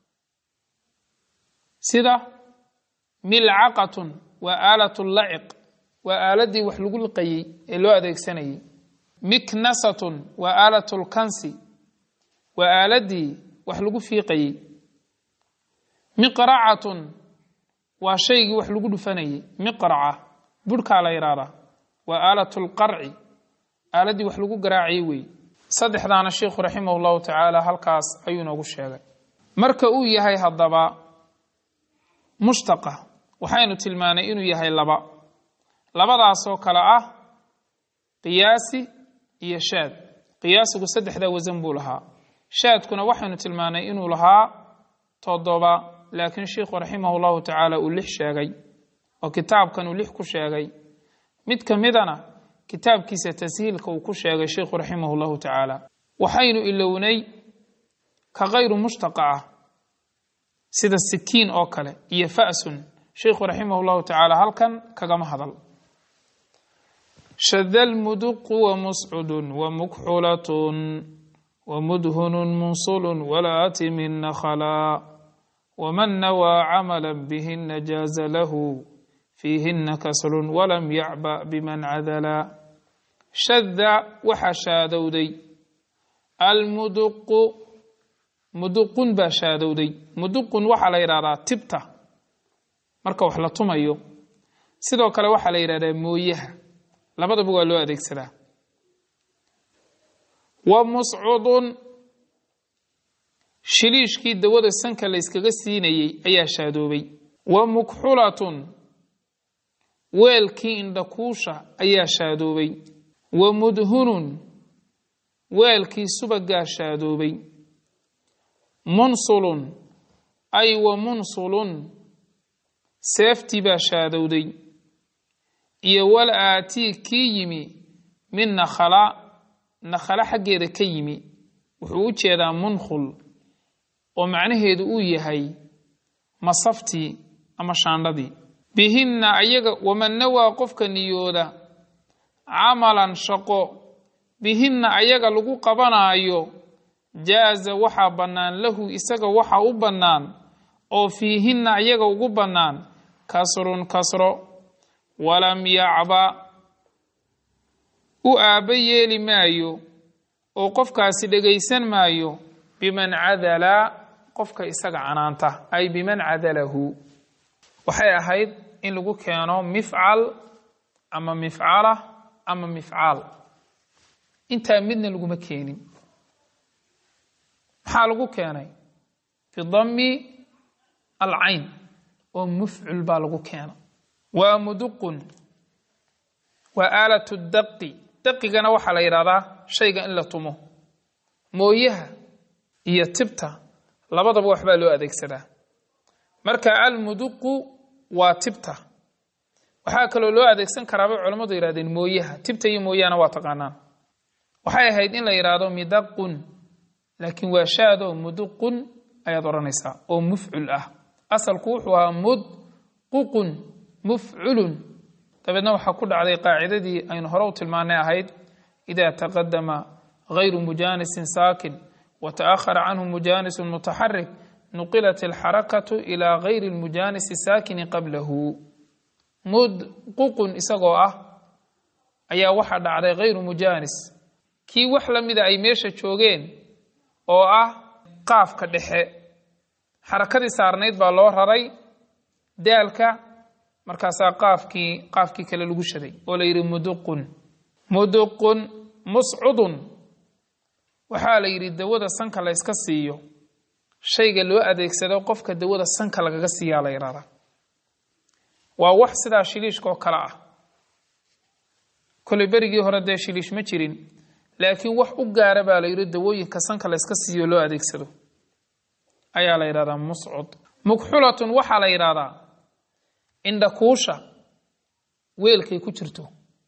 sida milcaqatun waa aalatu laciq waa aaladii wax lagu liqayey ee loo adeegsanayey miknasatun waa aalatu lkansi waa aaladii wax lagu fiiqayey miqracatun waa shaygii wax lagu dhufanayey miqraca burhkaa la yidhaahdaa waa aalatu lqarci aaladii wax lagu garaacayey weeye saddexdaana sheikhu raximah llahu tacaala halkaas ayuu inoogu sheegay marka uu yahay haddaba mushtaqa waxaynu tilmaanay inuu yahay laba labadaasoo kale ah qiyaasi iyo shaad qiyaasigu saddexdaa wasan buu lahaa shaadkuna waxaynu tilmaanay inuu lahaa toddoba laakiin sheikhu raximah llahu tacaala uu lix sheegay oo kitaabkan uu lix ku sheegay mid ka midana kitaabkiisa tashiilka uu ku sheegay sheikhu raximah llahu tacaala waxaynu ilownay ka kayru mushtaqa ah sida sikiin oo kale iyo fa'sun sheikhu raximah llahu tacaala halkan kagama hadal shada lmuduqu wamuscudun wamukxulatun wamudhunun munsulun walaati min nakhala waman nawaa camala bihina jaaza lahu fiihina kasrun walam yacba biman cadala shada waxaa shaadowday almuduqu muduqun baa shaadowday muduqun waxaa la yidhahdaa tibta marka wax la tumayo sidoo kale waxaa la yidhahdaa mooyaha labadaba waa loo adeegsadaa wa muscudun shiliishkii dawada sanka la yskaga siinayey ayaa shaadoobay wa mukxulatun weelkii indhakuusha ayaa shaadoobay wa mudhunun weelkii subagaa shaadoobay munsulun ay wa munsulun seeftii baa shaadowday iyo wal aatii kii yimi min nakhala nakhala xaggeeda ka yimi wuxuu u jeedaa munkhul oo macnaheedu uu yahay masaftii ama shaandhadii bihinna ayaga waman nawaa qofka niyooda camalan shaqo bihinna ayaga lagu qabanaayo jaaza waxaa bannaan lahu isaga waxa u bannaan oo fiihinna ayaga ugu bannaan kasrun kasro walam yacba u aabba yeeli maayo oo qofkaasi dhegaysan maayo biman cadala qofka isaga canaanta ay biman cadalahu waxay ahayd in lagu keeno mifcal ama mifcala ama mifcaal intaa midna laguma keenin maxaa lagu keenay fi dami alcayn oo mufcul baa lagu keena waa muduqun waa aalatu daqi daqigana waxaa la yidhahdaa shayga in la tumo mooyaha iyo tibta labadaba waxbaa loo adeegsadaa marka almuduqu waa tibta waxaa kaloo loo adeegsan karaa bay culammadu yidhahdeen mooyaha tibta iyo mooyahana waa taqaanaan waxay ahayd in la yidhaahdo midaqun laakiin waa shaado muduqun ayaad odhanaysaa oo mufcul ah asalku wuxuu ahaa mudququn mufculun dabeedna waxaa ku dhacday qaacidadii aynu hore u tilmaanay ahayd ida taqadama gayru mujaanisin saakin wa ta'ahara canhu mujaanisun mutaxarik nuqilat alxarakatu ilaa gayri lmujaanisi saakini qablahu mudququn isagoo ah ayaa waxaa dhacday gayru mujaanis kii wax la mida ay meesha joogeen oo ah qaafka dhexe xarakadii saarnayd baa loo raray daalka markaasaa qaafkii qaafkii kale lagu shaday oo la yidhi muduqun muduqun muscudun waxaa la yidhi dawada sanka la yska siiyo shayga loo adeegsado qofka dawada sanka lagaga siiyaa la yidhahdaa waa wax sidaa shiliishka oo kale ah koley berigii hore dee shiliish ma jirin laakiin wax u gaara baa la yidhi dawooyinka sanka la yska siiyo loo adeegsado ayaa la yidhahdaa muscud mukxulatun waxaa la yidhahdaa indhakuusha weelkay ku jirto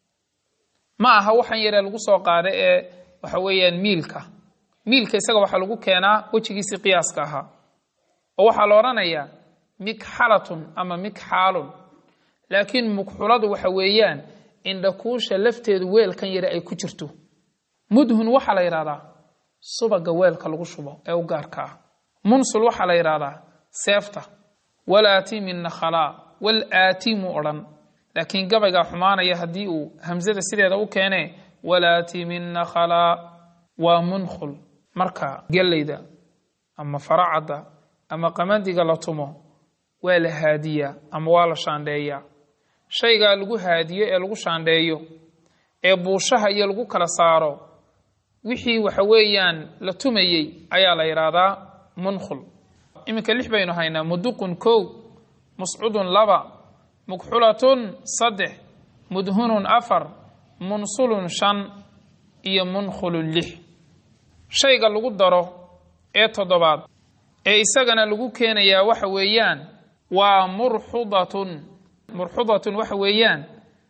ma aha waxan yaree lagu soo qaada ee waxa weeyaan miilka miilka isaga waxaa lagu keenaa wejigiisii qiyaaska ahaa oo waxaa la odhanayaa mikxalatun ama mikxaalun laakiin mukxuladu waxa weeyaan indhakuusha lafteedu weelkan yare ay ku jirto mudhun waxaa la yidhahdaa subaga weelka lagu shubo ee u gaarka ah munsul waxaa la yidhahdaa seefta walaati min nakhalaa wal aati mu odhan laakiin gabaygaa xumaanaya haddii uu hamsada sideeda u keene walaati min nakhalaa waa munkhul marka gellayda ama faracadda ama qamandiga la tumo waa la haadiyaa ama waa la shaandheeyaa shaygaa lagu haadiyo ee lagu shaandheeyo ee buushaha iyo lagu kala saaro wixii waxa weeyaan la tumayey ayaa la yidhaahdaa munkhul iminka lix baynu haynaa muduqun kow muscudun laba mukxulatun saddex mudhunun afar munsulun shan iyo munkhulun lix shayga lagu daro ee toddobaad ee isagana lagu keenayaa waxa weeyaan waa murxudatun murxudatun waxa weeyaan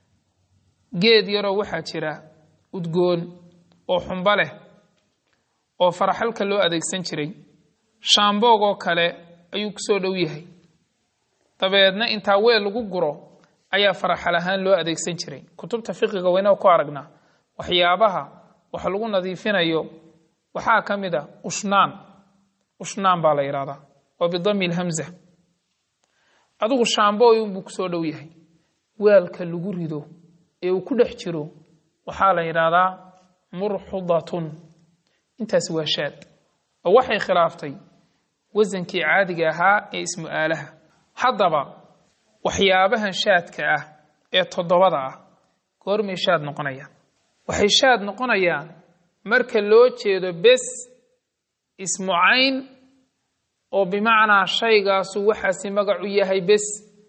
geed yaroo waxaa jira udgoon oo xumbo leh oo faraxalka loo adeegsan jiray shaamboogoo kale ayuu ku soo dhow yahay dabeedna intaa weel lagu guro ayaa faraxal ahaan loo adeegsan jiray kutubta fiqiga wayna ku aragnaa waxyaabaha wax lagu nadiifinayo waxaa ka mid a ushnaan ushnaan baa la yidhahdaa waa bidami lhamza adigu shaambooyun buu kusoo dhow yahay weelka lagu rido ee uu ku dhex jiro waxaa la yidhaahdaa murxudatun intaasi waa shaad oo waxay khilaaftay wasankii caadiga ahaa ee ismu aalaha haddaba waxyaabahan shaadka ah ee toddobada ah goormay shaad noqonayaan waxay shaad noqonayaan marka loo jeedo bes ismu cayn oo bimacnaa shaygaasu waxaasi magacu yahay bes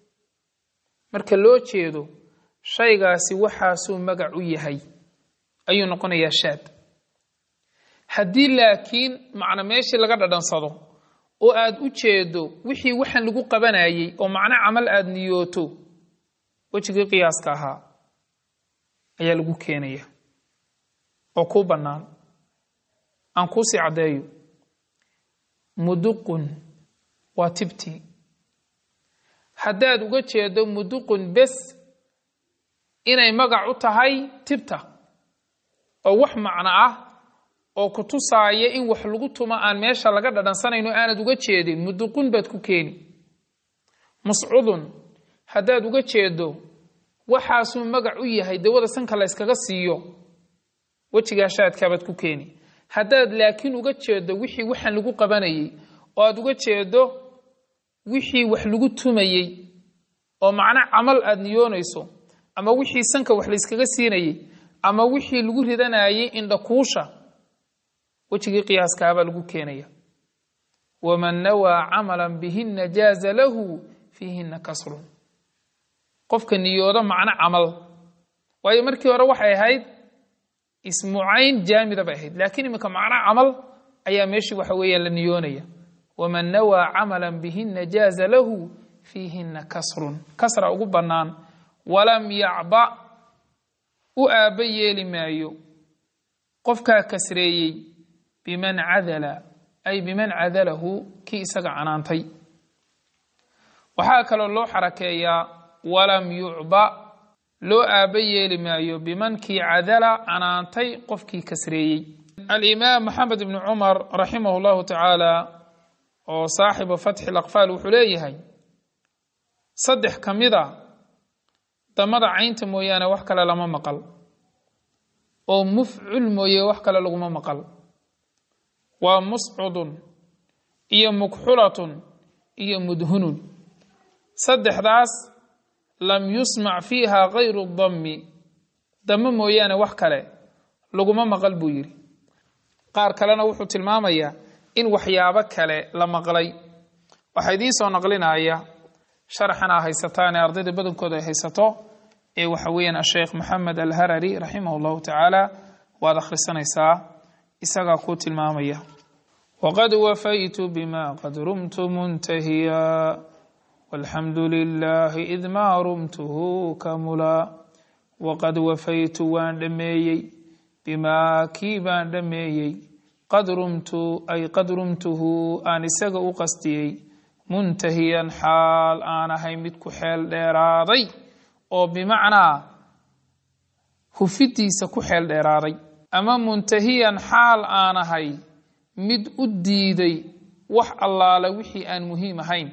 marka loo jeedo shaygaasi waxaasuu magac u yahay ayuu noqonayaa shaad haddii laakiin macno meeshii laga dhadhansado oo aada u jeedo wixii waxaan lagu qabanayey oo macno camal aada niyooto wejigii qiyaaska ahaa ayaa lagu keenaya oo kuu bannaan aan kuusii caddeeyo muduqun waa tibti haddaad uga jeedo muduqun bes inay magac u tahay tibta oo wax macno ah oo ku tusaaya in wax lagu tumo aan meesha laga dhadhansanayno aanad uga jeedin muduqun baad ku keeni muscudun haddaad uga jeedo waxaasuu magac u yahay dawada sanka la yskaga siiyo wejigaa shaadkaabaad ku keeni haddaad laakiin uga jeedo wixii waxaan lagu qabanayey oo aad uga jeedo wixii wax lagu tumayey oo macno camal aada niyoonayso ama wixii sanka wax layskaga siinayey ama wixii lagu ridanayey indhakuusha wejigii qiyaaskaabaa lagu keenaya waman nawaa camalan bihina jaaza lahu fiihina kasrun qofka niyoodo macno camal waayo markii hore waxay ahayd ismu cayn jaamida bay ahayd laakiin iminka macno camal ayaa meeshii waxa weeyaan la niyoonaya waman nawaa camalan bihina jaaza lahu fiihina kasrun kasra ugu bannaan walam yacba u aabba yeeli maayo qofkaa kasreeyey biman cadala ay biman cadalahu kii isaga canaantay waxaa kaloo loo xarakeeyaa walam yucba loo aabba yeeli maayo bimankii cadala canaantay qofkii kasreeyey alimaam maxamed ibni cumar raximah llahu tacaala oo saaxibu fatxi laqfaal wuxuu leeyahay saddex ka mid a damada caynta mooyaane wax kale lama maqal oo mufcul mooye wax kale laguma maqal waa muscudun iyo mukxulatun iyo mudhunun saddexdaas lam yusmac fiiha kayru dammi damo mooyaane wax kale laguma maqal buu yidhi qaar kalena wuxuu tilmaamayaa in waxyaabo kale la maqlay waxaa idiin soo naqlinaya sharxan aa haysataan ee ardayda badankooda ay haysato ee waxa weeyaan asheekh maxamed alharari raximah allahu tacaala waad akhrisanaysaa isagaa kuu tilmaamaya waqad wafaytu bima qad rumtu muntahiya walxamdu lilahi id maa rumtuhu kamula waqad wafaytu waan dhammeeyey bimaa kii baan dhammeeyey qad rumtu ay qad rumtuhu aan isaga u qastiyey muntahiyan xaal aan ahay mid ku xeel dheeraaday oo bimacnaa hufidiisa ku xeel dheeraaday ama muntahiyan xaal aan ahay mid u diiday wax allaale wixii aan muhiim ahayn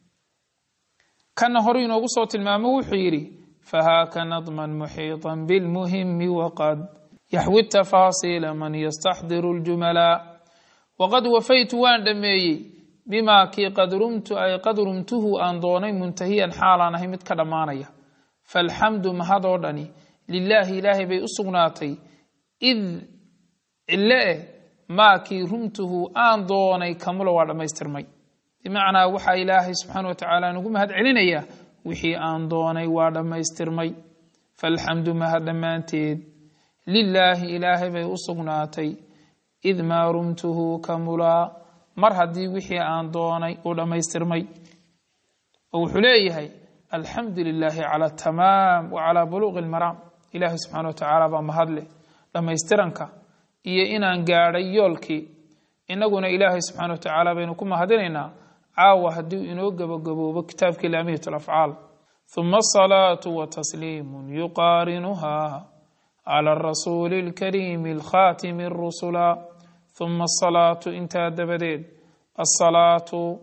kana horu inoogu soo tilmaamo wuxuu yidhi fahaaka nadman muxiiطan bilmuhimi waqad yaxwi tafaasiila man yastaxdiru اljumalaa waqad wafaytu waan dhammeeyey bimaa kii qad rumtu ay qad rumtuhu aan doonay muntahiyan xaalaan ahay mid ka dhammaanaya faalxamdu mahadoo dhani lilaahi ilaahay bay u sugnaatay id cille eh maa kii rumtuhu aan doonay kamula waa dhammaystirmay bimacnaa waxaa ilaahay subxaana wa tacaala nugu mahad celinayaa wixii aan doonay waa dhammaystirmay faalxamdu mahad dhammaanteed lilaahi ilaahay bay u sugnaatay id maa rumtuhu kamulaa mar haddii wixii aan doonay uu dhammaystirmay oo wuxuu leeyahay alxamdu lilaahi cala atamaam wa calaa buluuqi almaraam ilaahay subxaana wa tacaala baa mahadleh dhammaystiranka iyo inaan gaadhay yoolkii innaguna ilaahay subxaana wa tacaala baynu ku mahadinaynaa caawa haddii inoo gabagaboobo kitaabkii laamiyat alafcaal huma asalaatu wa tasliimun yuqaarinuha cala arasuuli alkariimi alkhaatimi arusula huma asalaatu intaa dabadeed asalaatu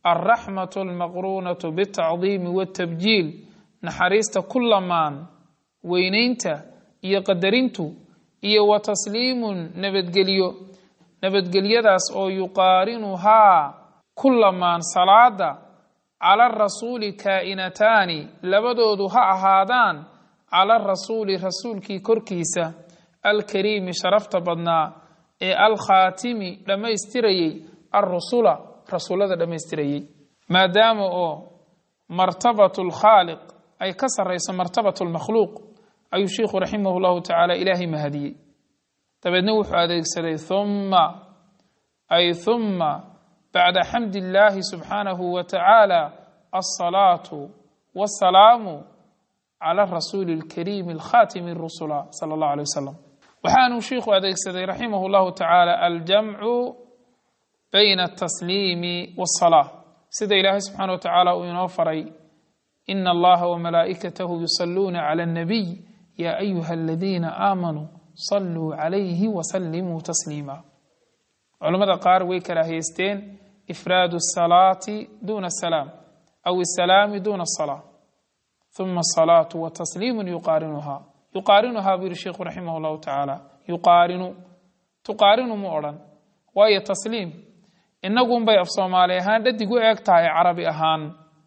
alraxmatu almaqruunatu bitacdiimi watabjiil naxariista ku lamaan weynaynta iyo qadarintu iyo wa tasliimun nabadgelyo nabadgelyadaas oo yuqaarinuhaa ku lamaan salaada cala rasuuli kaa'inataani labadoodu ha ahaadaan cala rasuuli rasuulkii korkiisa alkariimi sharafta badnaa ee alkhaatimi dhammaystirayey alrusula rasuullada dhammaystirayey maadaama oo martabatu lkhaaliq ay ka sarrayso martabatu lmakhluuq ayuu sheikhu raximah llahu tacaala ilaahay mahadiyey dabeedna wuxuu adeegsaday humma ay humma bacda xamdi illaahi subxaanahu wa tacaala alsalaatu wasalaamu cala rasuuli alkariimi alkhaatimi rusula sala allahu alay wasalam waxaanuu sheikhu adeegsaday raximah llahu tacaala aljamcu bayna altasliimi walsalaa sida ilaahay subxaana wa tacaala uu inoo faray ina allaha wamalaa'ikatahu yusaluuna cala annabiy yaa ayuha aladiina aamanuu saluu calayhi wasallimuu tasliima culammada qaar way karaahiyeysteen ifraadu asalaati duuna asalaam aw asalaami duuna asalaa uma asalaatu wa tasliimun yuqaarinuhaa yuqaarinuhaa buu yihi sheikhu raximah llahu tacaala yuqaarinu tuqaarinu mu odhan waayo tasliim inagunbay af soomaali ahaan dhadig u eeg tahay carabi ahaan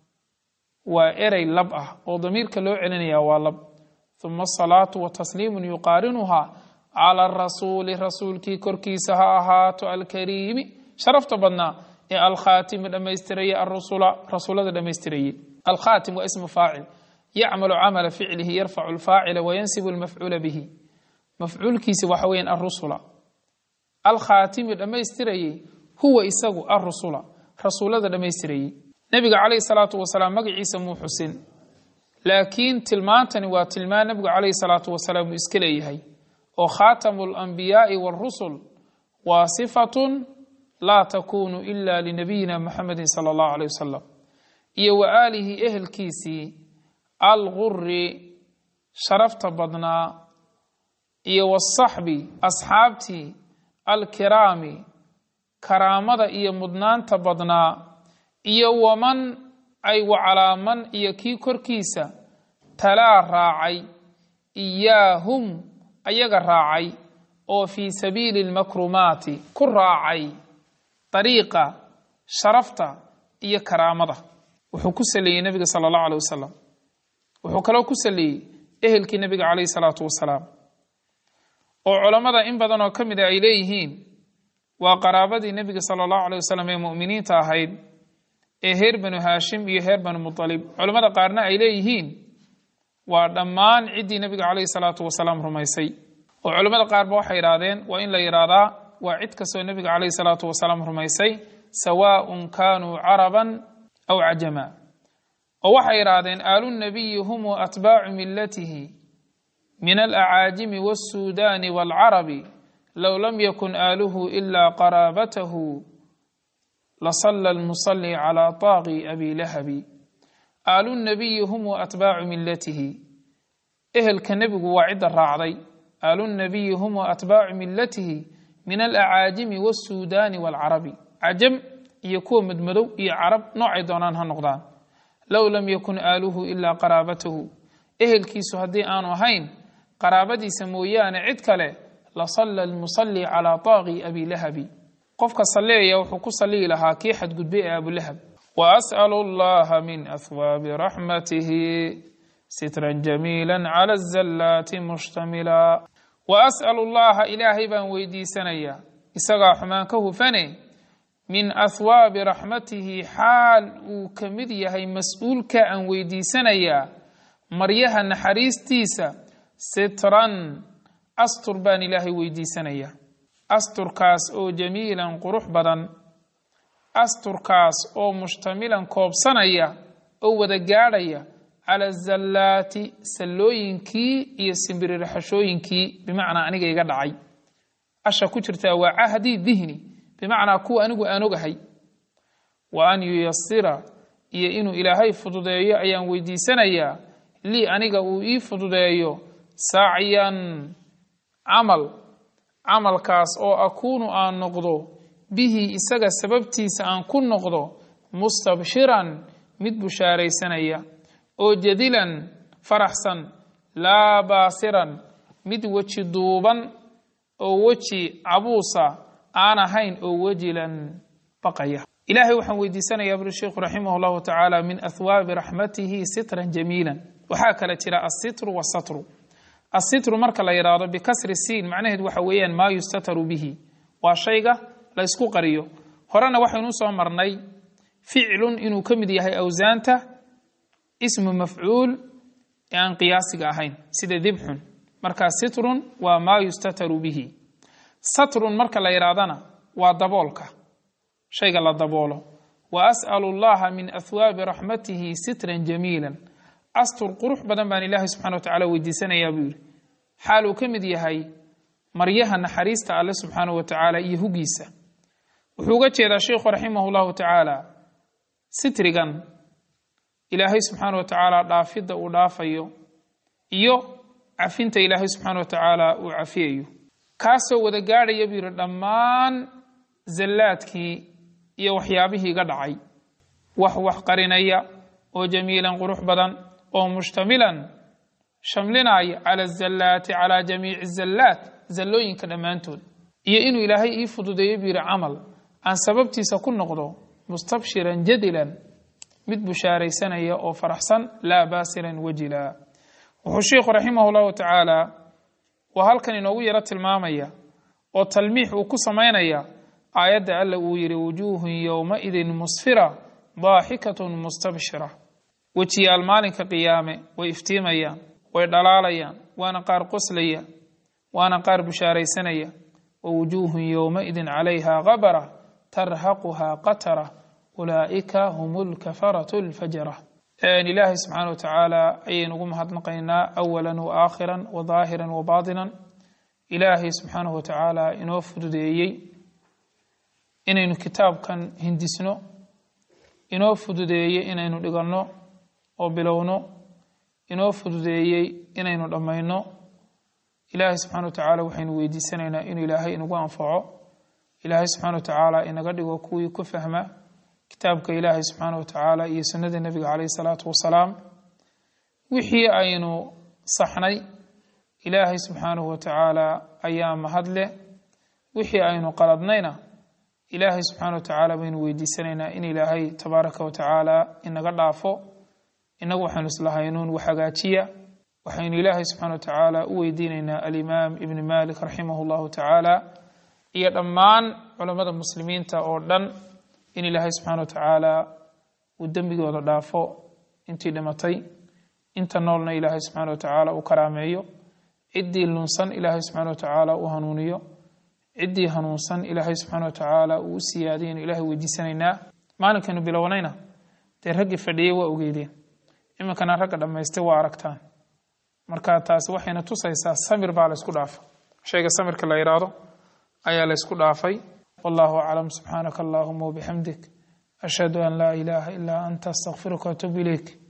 waa erey lab ah oo damiirka loo celinaya waa lab uma asalaatu wa tasliimun yuqaarinuhaa cala arasuuli rasuulkii korkiisa ha ahaato alkariimi sharafta badnaa ee alkhaatimi dhammaystirayey arusula rasuulada dhammaystirayey alkhaatim waa ismu faacil yacmalu camala ficlihi yarfacu lfaacila wayansibu lmafcuula bihi mafcuulkiisa waxa weyan arusula alkhaatimi dhammaystirayey huwa isagu arusula rasuulada dhammaystirayey nebiga calayhi salaatu wasalaam magaciisa muu xusin laakiin tilmaantani waa tilmaan nebigu calayhi salaatu wasalaam uu iska leeyahay oo khaatamu alanbiyaai waarusul waa sifatun laa takuunu ila linabiyina muxamedin sala allahu aleyh wasalam iyo wa aalihi ehelkiisii alguri sharafta badnaa iyo wasaxbi asxaabtii alkiraami karaamada iyo mudnaanta badnaa iyo waman ay wacalaaman iyo kii korkiisa talaa raacay iyaahum ayaga raacay oo fii sabiili lmakrumaati ku raacay dariiqa sharafta iyo karaamada wuxuu ku saleeyey nebiga sala allahu aleh wasalam wuxuu kaloo ku saleeyey ehelkii nebiga calayhi salaatu wasalaam oo culammada in badan oo ka mida ay leeyihiin waa qaraabadii nebiga sala allahu aleh wasalam ee mu'miniinta ahayd ee heer banu haashim iyo heer banu mutalib culammada qaarna ay leeyihiin waa dhammaan ciddii nebiga calayhi salaatu wasalaam rumaysay oo culammada qaarba waxay yidhaahdeen waa in la yidhaahdaa waa cid kastoo nebiga calayhi salaatu wasalaam rumaysay sawaaءun kaanuu caraban aw cajama oo waxay yidhaahdeen aalu nabiyi hum atbaacu milatihi min alacaajimi wاsuudani wاlcarabi low lam yakun aaluhu ila qaraabatahu lasala lmusali calى taaqi abi lahabi aalu nabiyi hum atbaacu milatihi ehelka nebigu waa cidda raacday aalu nabiyi hum atbaacu milatihi min alacaajimi wاsuudani wاlcarabi cajam iyo kuwa madmadow iyo carab noocay doonaan ha noqdaan low lam yakun aaluhu ilaa qaraabatahu ehelkiisu haddii aanu ahayn qaraabadiisa mooyaane cid kale lasalla lmusalli calaa taaqi abi lahabi qofka salleeya wuxuu ku salliyi lahaa kii xadgudbay ee abulahab wa as'alu allaha min ahwaabi raxmatihi sitran jamiila cala azallaati mushtamila wa as'alu llaha ilaahay baan weydiisanayaa isagaa xumaan ka hufane min ahwaabi raxmatihi xaal uu ka mid yahay mas-uulka aan weydiisanayaa maryaha naxariistiisa sitran astur baan ilaahay weydiisanayaa asturkaas oo jamiilan qurux badan asturkaas oo mushtamilan koobsanaya oo wada gaadhaya cala zallaati sallooyinkii iyo simbirirxashooyinkii bimacnaa aniga iga dhacay asha ku jirtaa waa cahdi dihni bimacnaa kuwa anigu aan ogahay wa an yuyasira iyo inuu ilaahay fududeeyo ayaan weydiisanayaa lii aniga uu ii fududeeyo sacyan camal camalkaas oo akuunu aan noqdo bihi isaga sababtiisa aan ku noqdo mustabshiran mid bushaaraysanaya oo jadilan faraxsan laa baasiran mid weji duuban oo weji cabuusa aan ahayn oo wejilan baqaya ilaahay waxaan weydiisanayaa buri sheikhu raximah llahu tacaala min ahwaabi raxmatihi sitran jamiilan waxaa kale jira asitru wasatru asitru marka la yidhaahdo bikasri siin macnaheed waxa weeyaan maa yustataru bihi waa shayga la ysku qariyo horena waxaynu soo marnay ficlun inuu ka mid yahay awsaanta ismu mafcuul ee aan qiyaasiga ahayn sida dibxun markaa sitrun waa maa yustataru bihi satrun marka la yidhaahdana waa daboolka shayga la daboolo wa as'alu llaha min ahwaabi raxmatihi sitran jamiilan astur qurux badan baan ilaahay subxana wa tacala weydiisanayaa buu yidhi xaal uu ka mid yahay maryaha naxariista alle subxaana wa tacaala iyo hugiisa wuxuu uga jeedaa sheikhu raximah llahu tacaala sitrigan ilaahay subxaana wa tacaala dhaafidda uu dhaafayo iyo cafinta ilaahay subxaana wa tacaala uu cafiyayo kaasoo wada gaadhaya buu yidhi dhammaan zallaadkii iyo waxyaabihii iga dhacay wax wax qarinaya oo jamiilan qurux badan oo mushtamilan shamlinaya cala azallaati calaa jamiici zallaat zallooyinka dhammaantood iyo inuu ilaahay ii fududeeyo buu yidhi camal aan sababtiisa ku noqdo mustabshiran jadilan mid bushaaraysanaya oo faraxsan laa baasiran wajila wuxuu sheikhu raximah llahu tacaala waa halkan inoogu yaro tilmaamaya oo talmiix uu ku samaynaya aayadda alla uu yidhi wujuuhun yowmaidin musfira daaxikatun mustabshira wejiyaal maalinka qiyaame way iftiimayaan way dhalaalayaan waana qaar qoslaya waana qaar bushaaraysanaya wa wujuuhun yowmaidin calayha kabara tarhaquhaa qatara ulaa'ika hum lkafaratu lfajara ilaahay subxaana wa tacaala ayaynu ugu mahadnaqaynaa awalan wa aakhiran wa daahiran wa baatinan ilaahay subxaanahu wa tacaala inoo fududeeyey inaynu kitaabkan hindisno inoo fududeeyey inaynu dhiganno oo bilowno inoo fududeeyey inaynu dhammayno ilaahay subxana wa tacaala waxaynu weydiisanaynaa inuu ilaahay inagu anfaco ilaahay subxana wa tacaala inaga dhigo kuwii ku fahma kitaabka ilaahay subxaana wa tacaala iyo sunnada nebiga caleyhi salaatu wasalaam wixii aynu saxnay ilaahay subxaanahu wa tacaala ayaa mahad leh wixii aynu qaladnayna ilaahay subxaana wa tacaala baynu weydiisanaynaa in ilaahay tabaaraka wa tacaala inaga dhaafo inagu waxaynu islahaynuun wax hagaajiya waxaynu ilaahay subxana wa tacaala u weydiinaynaa alimaam ibni malik raximah llahu tacaala iyo dhammaan culammada muslimiinta oo dhan in ilaahay subxaana wa tacaala uu dembigooda dhaafo intii dhimatay inta noolna ilaahay subxaana wa tacaala uu karaameeyo ciddii lunsan ilaahay subxaana wa tacaala uu hanuuniyo ciddii hanuunsan ilaahay subxaana wa tacaala uu u siyaadiyaynu ilaahay weydiisanaynaa maalinkaynu bilownayna dee raggii fadhiyey waa ogeydeen iminkana ragga dhammaystay waa aragtaan marka taasi waxayna tusaysaa samir baa laysku dhaafa shayga samirka la yidhaahdo ayaa laysku dhaafay wallahu aclam subxaanaka allahuma wabixamdik ashhadu an laa ilaaha ilaa anta astaqfiruka watuub ilayk